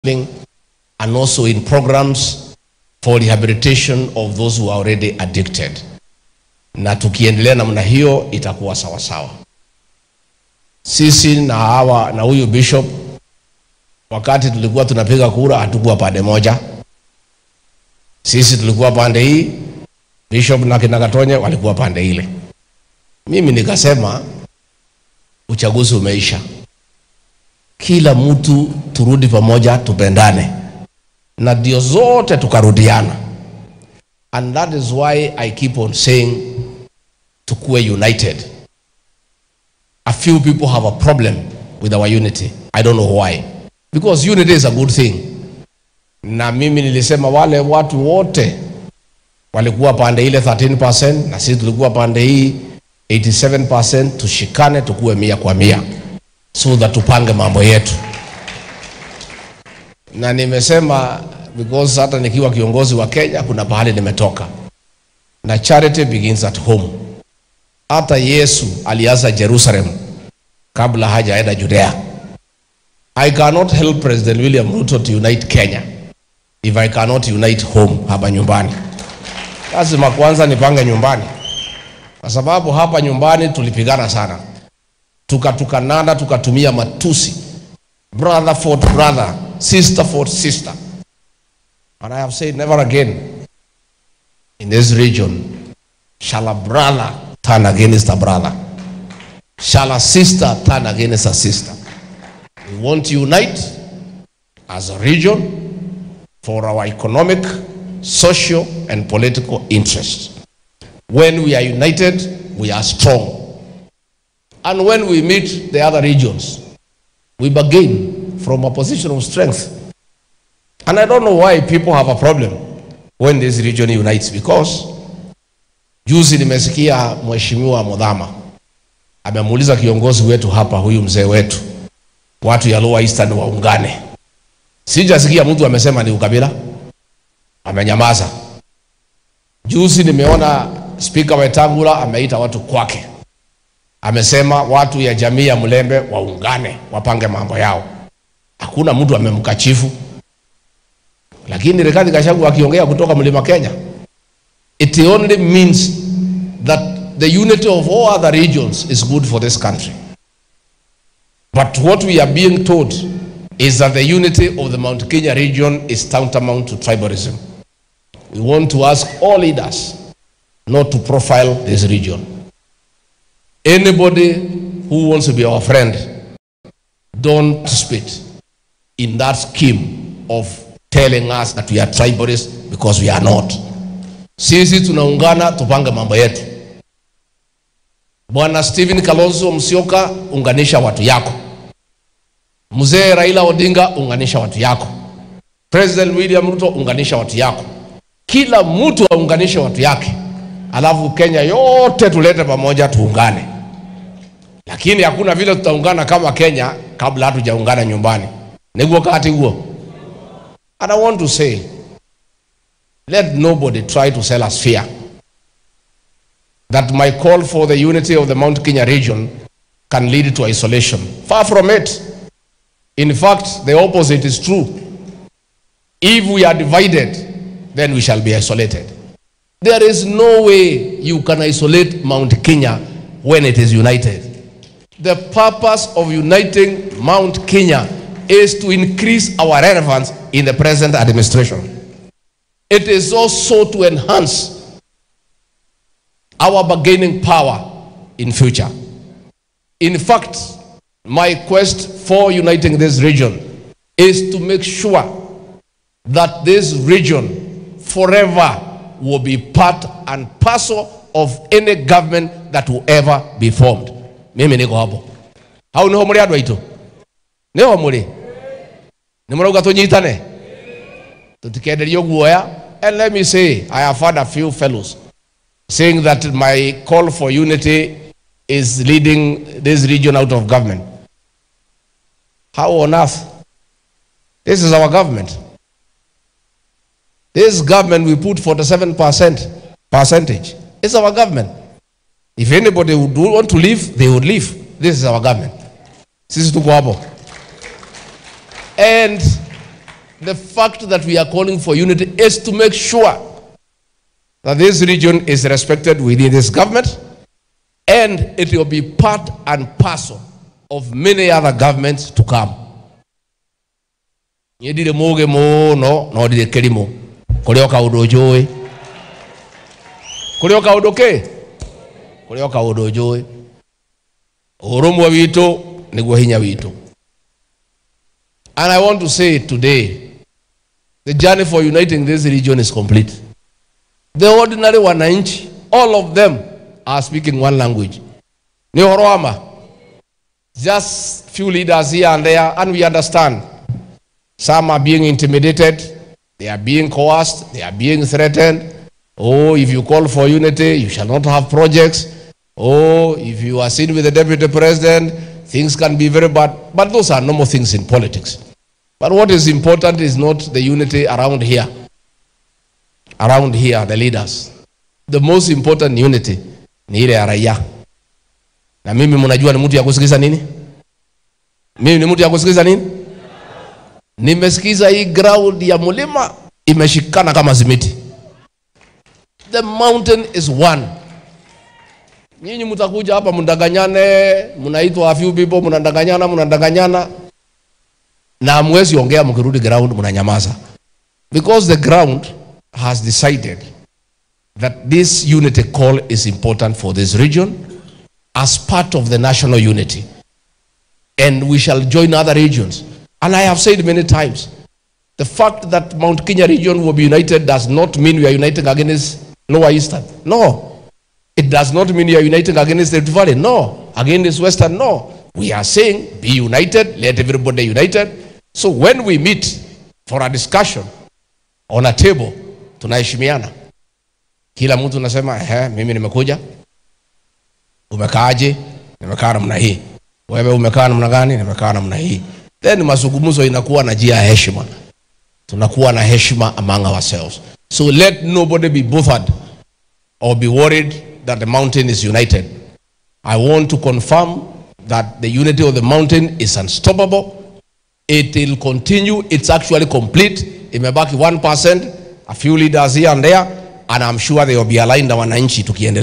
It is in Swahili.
and also in programs for rehabilitation of those who are already addicted. Na tukiendelea namna hiyo itakuwa sawa sawa. Sisi na hawa na huyu bishop, wakati tulikuwa tunapiga kura, hatukuwa pande moja. Sisi tulikuwa pande hii, bishop na kina Gatonye walikuwa pande ile. Mimi nikasema uchaguzi umeisha, kila mtu turudi pamoja, tupendane, na ndio zote tukarudiana, and that is why I keep on saying tukue united. A few people have a problem with our unity. I don't know why, because unity is a good thing. Na mimi nilisema wale watu wote walikuwa pande ile 13% na sisi tulikuwa pande hii 87%, tushikane tukue mia kwa mia so that tupange mambo yetu, na nimesema because hata nikiwa kiongozi wa Kenya kuna pahali nimetoka, na charity begins at home. Hata Yesu alianza Jerusalem kabla hajaenda Judea. I cannot help President William Ruto to unite Kenya if I cannot unite home hapa nyumbani. Lazima kwanza nipange nyumbani, kwa sababu hapa nyumbani tulipigana sana, tukatukanana, tukatumia matusi, brother fought brother, sister fought sister, and I have said never again in this region shall a brother turn against a brother, shall a sister turn against a sister. We want to unite as a region for our economic, social, and political interests. When we are united, we are strong. And when we meet the other regions, we begin from a position of strength. And I don't know why people have a problem when this region unites because juzi nimesikia mheshimiwa Mudhama amemuuliza kiongozi wetu hapa, huyu mzee wetu, watu ya Lower Eastern waungane. Sijasikia mtu amesema ni ukabila, amenyamaza. Juzi nimeona Spika Wetangula ameita watu kwake, amesema watu ya jamii ya Mlembe waungane, wapange mambo yao. Hakuna mtu amemkachifu, lakini Rigathi Gachagua akiongea kutoka Mlima Kenya, it only means that the unity of all other regions is good for this country. But what we are being told is that the unity of the Mount Kenya region is tantamount to tribalism. We want to ask all leaders not to profile this region. Anybody who wants to be our friend, don't spit in that scheme of telling us that we are tribalists because we are not. Sisi tunaungana tupange mambo yetu. Bwana Stephen Kalonzo Musyoka, unganisha watu yako. Mzee Raila Odinga, unganisha watu yako. President William Ruto, unganisha watu yako. Kila mtu aunganishe watu yake, alafu Kenya yote tulete pamoja, tuungane. Lakini hakuna vile tutaungana kama Kenya kabla hatujaungana nyumbani. Niguo wakati huo. And I want to say, let nobody try to sell us fear. That my call for the unity of the Mount Kenya region can lead to isolation. Far from it. In fact, the opposite is true. If we are divided, then we shall be isolated. There is no way you can isolate Mount Kenya when it is united. The purpose of uniting Mount Kenya is to increase our relevance in the present administration. It is also to enhance our bargaining power in future. In fact, my quest for uniting this region is to make sure that this region forever will be part and parcel of any government that will ever be formed. Mimi niko hapo. Hau niho muri andu aitu. Niho muri. Ni murauga tunyitane. Tutikenderio guoya. And let me say, I have had a few fellows saying that my call for unity is leading this region out of government. How on earth? This is our government. This government we put 47% percentage. It's our government. If anybody would want to leave, they would leave. This is our government. Sisi tuko hapo. And the fact that we are calling for unity is to make sure that this region is respected within this government and it will be part and parcel of many other governments to come niä ndirä må gä må no no ndirä kä rimå kå rä o kaå ndå njå ä kå rä o kaå ndå kä kå rä o kaå ndå njå ä å rå mwe witå nä guo hinya witå and i want to say today the journey for uniting this region is complete the ordinary wananchi all of them are speaking one language ni horo wa ma just few leaders here and there and we understand some are being intimidated they are being coerced they are being threatened oh if you call for unity you shall not have projects oh if you are seen with the deputy president things can be very bad but those are normal things in politics but what is important is not the unity around here around here the leaders the most important unity ni ile ya raia na mimi mnajua ni mtu ya kusikiza nini mimi ni mtu ya kusikiza nini nimesikiza hii ground ya mlima imeshikana kama simiti the mountain is one nyinyi mtakuja hapa mndanganyane mnaitwa a few people mnadanganyana mnadanganyana na hamwezi ongea mkirudi ground mnanyamaza because the ground has decided that this unity call is important for this region as part of the national unity. And we shall join other regions. And I have said many times, the fact that Mount Kenya region will be united does not mean we are uniting against Lower Eastern. No. It does not mean we are uniting against the Rift Valley. No. Against Western. No. We are saying be united, let everybody united. So when we meet for a discussion on a table, tunaheshimiana. Kila mtu unasema ehe, mimi nimekuja. Umekaaje? Nimekaa namna hii. Wewe umekaa namna gani? Nimekaa namna hii. Then mazungumzo inakuwa na njia ya heshima. Tunakuwa na heshima among ourselves. So let nobody be bothered or be worried that the mountain is united. I want to confirm that the unity of the mountain is unstoppable. It will continue. It's actually complete. Imebaki 1%, a few leaders here and there, and I'm sure they will be aligned na wananchi tukiendelea.